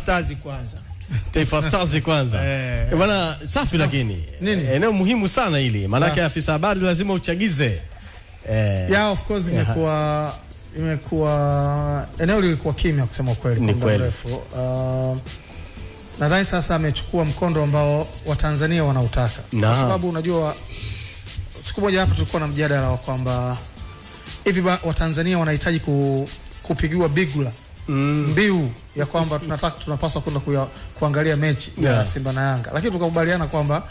Stars kwanza. Taifa Stars kwanza. Eh. Eh, Bwana safi lakini. Nini? Eh, Eneo muhimu sana hili. Maanake Ah. afisa habari lazima uchagize. Eh, Yeah, of course imekuwa imekuwa eneo lilikuwa kimya kusema ukweli Ni kwa muda kweli. mrefu. Uh, nadhani sasa amechukua mkondo ambao Watanzania wanautaka Na. kwa sababu unajua, siku moja hapa tulikuwa na mjadala wa kwamba hivi ba- Watanzania wanahitaji ku, kupigiwa bigula mm, mbiu ya kwamba tunataka tunapaswa kwenda kuya- kuangalia mechi ya Yeah. Simba na Yanga, lakini tukakubaliana kwamba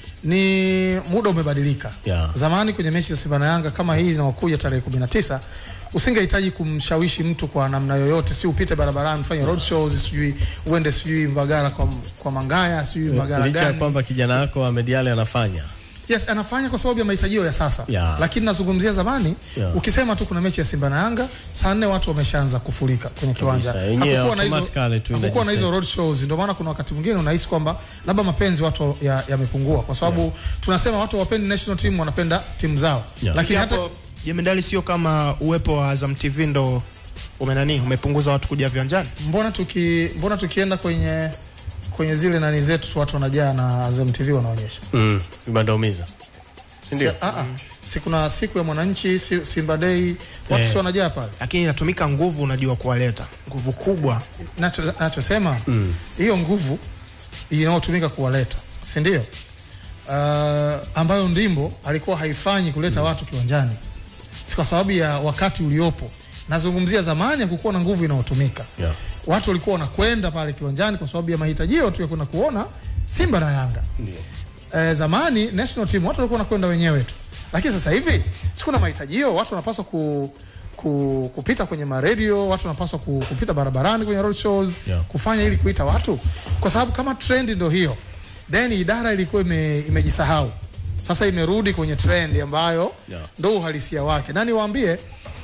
ni muda umebadilika. Yeah. Zamani kwenye mechi za Simba na Yanga kama hii zinaokuja tarehe 19 usingehitaji kumshawishi mtu kwa namna yoyote, si upite barabarani ufanye road shows, sijui uende sijui Mbagala kwa, kwa Mangaya sijui Mbagala licha ya gani. kwamba kijana wako Ahmed Ally anafanya. Yes, anafanya kwa sababu ya mahitajio ya sasa Yeah. lakini nazungumzia zamani Yeah. ukisema tu kuna mechi ya Simba na Yanga saa nne watu wameshaanza kufurika kwenye kiwanja. Kabisa, yenyewe Hakukuwa na hizo- automatically tu hakukuwa na hizo inajiset. road shows, ndio maana kuna wakati mwingine unahisi kwamba labda mapenzi watu ya- yamepungua kwa sababu tunasema watu wapendi national team, wanapenda timu zao Yeah. lakini hata hapo jemedali sio kama uwepo wa Azam TV ndo umenani umepunguza watu kuja viwanjani. mbona tuki mbona tukienda kwenye kwenye zile nani zetu tu watu wanajaa na Azam TV wanaonyesha Mm, vibandaumiza. Si ndio? Si, a, a, si kuna siku ya mwananchi si, Simba Day watu Eh. si wanajaa pale Lakini inatumika nguvu, unajua kuwaleta nguvu kubwa. nacho nachosema hiyo nguvu inayotumika kuwaleta si ndio? Uh, ambayo Ndimbo alikuwa haifanyi kuleta watu kiwanjani, si kwa sababu ya wakati uliopo. Nazungumzia zamani, hakukuwa na nguvu inayotumika Yeah. watu walikuwa wanakwenda pale kiwanjani kwa sababu ya mahitajio tu ya kwenda kuona Simba na Yanga. Ndio. Eh, zamani national team watu walikuwa wanakwenda wenyewe tu, lakini sasa hivi sikuna mahitajio, watu wanapaswa ku, ku, kupita kwenye maradio, watu wanapaswa ku, kupita barabarani kwenye road shows Yeah. kufanya ili kuita watu, kwa sababu kama trend ndio hiyo, then idara ilikuwa ime, imejisahau sasa imerudi kwenye trend ambayo Yeah. ndo uhalisia wake, na niwaambie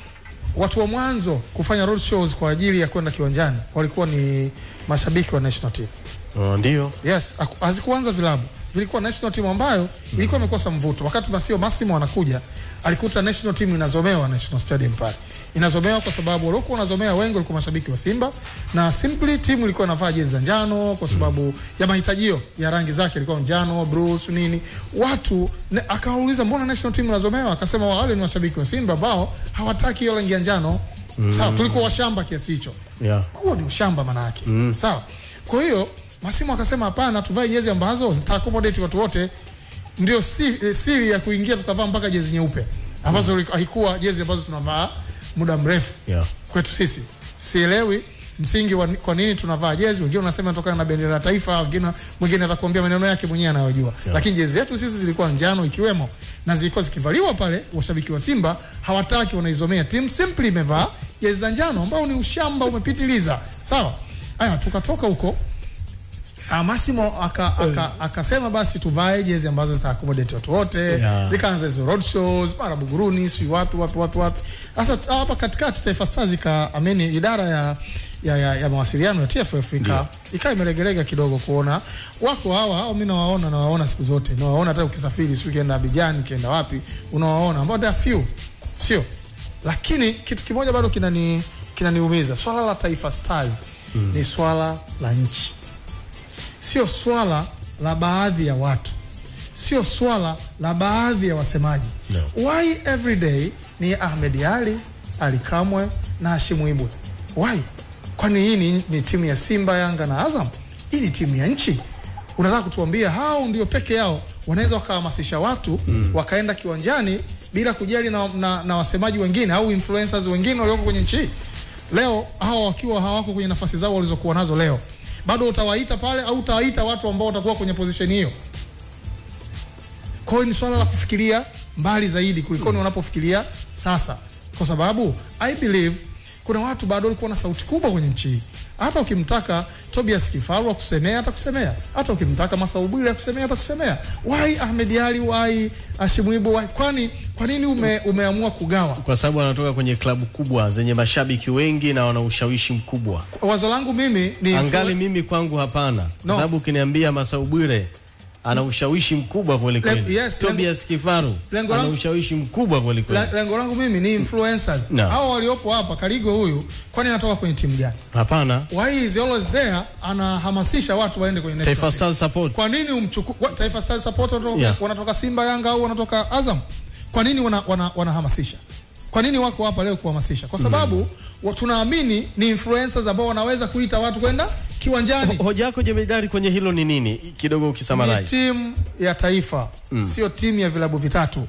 watu wa mwanzo kufanya road shows kwa ajili ya kwenda kiwanjani walikuwa ni mashabiki wa national team. Oh, ndio. Yes, haku- hazikuanza vilabu, vilikuwa national team ambayo ilikuwa imekosa mvuto. Wakati Masio Massimo anakuja, alikuta national team inazomewa National Stadium pale, inazomewa kwa sababu waliokuwa wanazomea wengi walikuwa mashabiki wa Simba, na simply timu ilikuwa inavaa jezi za njano kwa sababu ya mahitajio ya rangi zake, ilikuwa njano, bruce nini. Watu ne, akawauliza mbona national team inazomewa, akasema wale ni washabiki wa Simba ambao hawataki hiyo rangi ya njano. Sawa, tulikuwa washamba kiasi hicho Yeah. huo ni ushamba manake mm. sawa kwa hiyo Masimu akasema hapana tuvae jezi ambazo zita accommodate watu wote ndio si, eh, siri ya kuingia tukavaa mpaka jezi nyeupe ambazo mm. haikuwa jezi ambazo tunavaa muda mrefu Yeah. kwetu sisi sielewi msingi wa, kwa nini tunavaa jezi wengine wanasema inatokana na bendera ya taifa wengine mwingine atakwambia maneno yake mwenyewe anayojua Yeah. lakini jezi zetu sisi zilikuwa njano ikiwemo na zilikuwa zikivaliwa pale washabiki wa Simba hawataki wanaizomea timu simply imevaa jezi za njano ambao ni ushamba umepitiliza sawa haya tukatoka huko Ah, Massimo aka, aka, akasema basi tuvae jezi ambazo zita accommodate watu wote Yeah. zikaanza hizo road shows mara Buguruni si wapi wapi wapi wapi. Sasa t- hapa katikati Taifa Stars ika ameni idara ya ya, ya, ya mawasiliano ya TFF ika ika imelegelega kidogo kuona wako hawa hao, mimi nawaona nawaona siku zote nawaona hata ukisafiri si ukienda Abidjan ukienda wapi unawaona ambao they are few sio, lakini kitu kimoja bado kinani kinaniumiza swala la Taifa Stars ni swala la nchi sio swala la baadhi ya watu, sio swala la baadhi ya wasemaji No. why every day ni Ahmed Ali, Ali Kamwe na Hashimu Ibwe? Why? Kwani hii ni, ni timu ya Simba, Yanga na Azam? Hii ni timu ya nchi. Unataka kutuambia hao ndio peke yao wanaweza wakahamasisha watu mm. wakaenda kiwanjani bila kujali na, na, na wasemaji wengine au influencers wengine walioko kwenye nchi hii? leo hao wakiwa hawako kwenye nafasi zao walizokuwa nazo leo, bado utawaita pale au utawaita watu ambao watakuwa kwenye position hiyo? Kwa hiyo ni swala la kufikiria mbali zaidi kulikoni wanapofikiria sasa, kwa sababu I believe kuna watu bado walikuwa na sauti kubwa kwenye nchi hii. Hata ukimtaka Tobias Kifaru akusemea atakusemea, hata ukimtaka Masau Bwire akusemea atakusemea. Why Ahmed Ali, why Hashim Ibwe, why? Kwani kwa nini ume, umeamua kugawa? Kwa sababu wanatoka kwenye klabu kubwa zenye mashabiki wengi na wana ushawishi mkubwa. Wazo langu mimi ni Angali mimi kwangu hapana. Kwa No. sababu ukiniambia Masau Bwire ana ushawishi mkubwa kweli Le- kweli. yes, Tobias Kifaru lengo ana langu- ushawishi mkubwa kweli kweli. La- lengo langu mimi ni influencers No. hao waliopo hapa Karigo huyu kwani anatoka kwenye timu gani Hapana. why is he always there anahamasisha watu waende kwenye national Taifa team. Stars support. kwa nini umchuku kwa, Taifa Stars support wanatoka, Yeah. wanatoka Simba Yanga au wanatoka Azam kwa nini wana, wana, wanahamasisha kwa nini wako hapa leo kuhamasisha kwa sababu wa, tunaamini ni influencers ambao wanaweza kuita watu kwenda kiwanjani Ho- Hoja yako jemedari kwenye hilo ni nini? Kidogo ni ukisummarize. timu ya taifa sio timu ya vilabu vitatu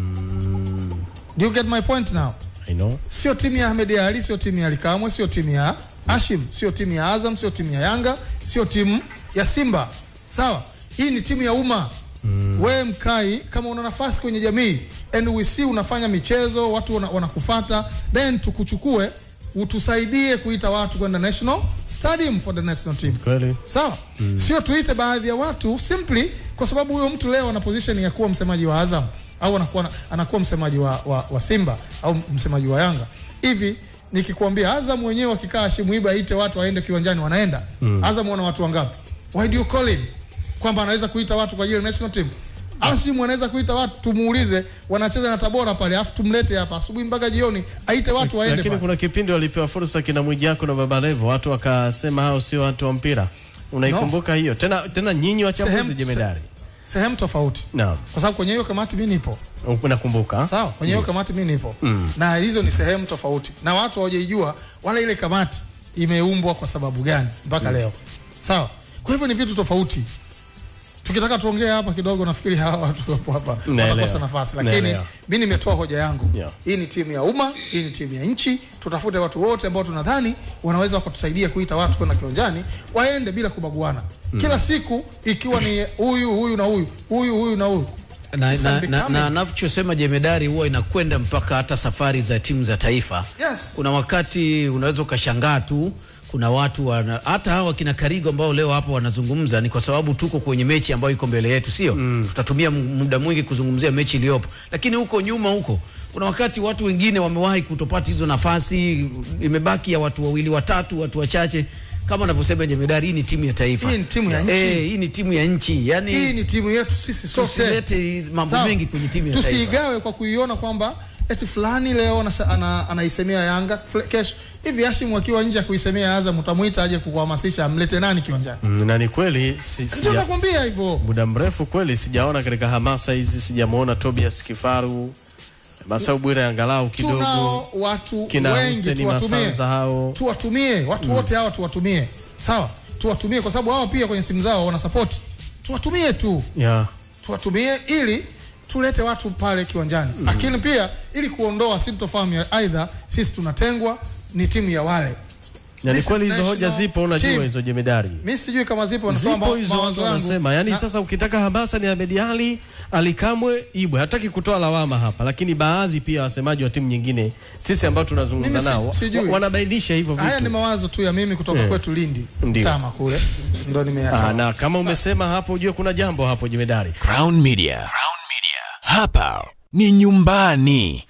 do you get my point now I know. sio timu ya Ahmed Ali, sio timu ya Alikamwe, sio timu ya Hashim, sio timu ya Azam, sio timu ya Yanga, sio timu ya Simba. Sawa, hii ni timu ya umma. Mm. Wewe Mkai, kama una nafasi kwenye jamii and we see unafanya michezo, watu wana- wanakufata, then tukuchukue utusaidie kuita watu kwenda national stadium for the national team Kweli. sawa mm. sio tuite baadhi ya watu simply kwa sababu huyo mtu leo ana position ya kuwa msemaji wa Azam au anakuwa, anakuwa msemaji wa, wa, wa Simba au msemaji wa Yanga hivi nikikwambia Azam wenyewe wakikaa Hashim Iba aite watu waende kiwanjani wanaenda mm. Azam wana watu wangapi why do you call him kwamba anaweza kuita watu kwa ajili ya national team Hashim anaweza kuita watu tumuulize wanacheza na Tabora pale afu tumlete hapa asubuhi mpaka jioni aite watu waende Lakini pale kuna kipindi walipewa fursa kina Mwijako na Baba Levo, watu wakasema hao sio watu wa mpira. Unaikumbuka hiyo? Tena tena nyinyi wachambuzi Sehemu- jemedari. sehemu tofauti Naam. kwa sababu kwenye hiyo kamati mimi nipo Unakumbuka? sawa kwenye hiyo kamati mimi nipo mm. na hizo ni sehemu tofauti na watu hawajaijua wala ile kamati imeumbwa kwa sababu gani mpaka leo sawa kwa hivyo ni vitu tofauti tukitaka tuongee hapa kidogo nafikiri hawa watu wapo hapa Naelewa. wanakosa nafasi lakini Naelewa. mi nimetoa hoja yangu Yeah. hii ni timu ya umma hii ni timu ya nchi tutafute watu wote ambao tunadhani wanaweza wakatusaidia kuita watu kwenda kiwanjani waende bila kubaguana kila siku ikiwa ni huyu huyu na huyu huyu huyu na huyu na, It's na, na, unbecoming. na anachosema jemedari huwa inakwenda mpaka hata safari za timu za taifa. Yes. Kuna wakati unaweza ukashangaa tu kuna watu wana, hata hawa kina Karigo ambao leo hapa wanazungumza ni kwa sababu tuko kwenye mechi ambayo iko mbele yetu, sio mm. Tutatumia mu- muda mwingi kuzungumzia mechi iliyopo, lakini huko nyuma huko kuna wakati watu wengine wamewahi kutopata hizo nafasi, imebaki ya watu wawili watatu, watu wachache kama anavyosema jemedari, hii ni timu ya taifa, Hii ni timu ya nchi. Eh, hii ni timu ya nchi, yani hii ni timu yetu sisi sote tusilete hizi mambo Sawa. mengi kwenye timu ya taifa. tusiigawe kwa kuiona kwamba eti fulani leo anasa- ana, anaisemea Yanga fle- kesho hivi. Hashim akiwa nje ya kuisemea Azam, utamuita aje kukuhamasisha amlete nani kiwanjani? Mm, na ni kweli si, Ndio sija, nakwambia hivyo. muda mrefu kweli sijaona katika hamasa hizi, sijamuona Tobias Kifaru, Masau Bwire angalau kidogo, Tunao watu kina wengi, Hussein tuwatumie, Masanza hao tuwatumie watu wote hawa, tuwatumie sawa, tuwatumie kwa sababu hawa pia kwenye timu zao wana support, tuwatumie tu yeah. tuwatumie ili tulete watu pale kiwanjani mm. Lakini pia ili kuondoa sintofahamu ya aidha sisi tunatengwa ni timu ya wale. Na ni This kweli is hizo hoja national zipo, unajua team. hizo jemedari Mi sijui kama zipo, wanasema zipo ma- hizo mawazo watu yangu wanasema, yani Na- sasa ukitaka hamasa ni Ahmed Ali, Ali Kamwe, Ibwe. Hataki kutoa lawama hapa, lakini baadhi pia wasemaji wa timu nyingine, sisi ambao tunazungumza Mimi si- nao sijui. wa- wanabainisha hivyo haya ni vitu. mawazo tu ya mimi kutoka Eh. kwetu Lindi Ndio. Tama kule ndo Ah, nimeyatoa. na kama umesema hapo, ujue kuna jambo hapo jemedari. Crown Media. Crown Media. Hapa ni nyumbani.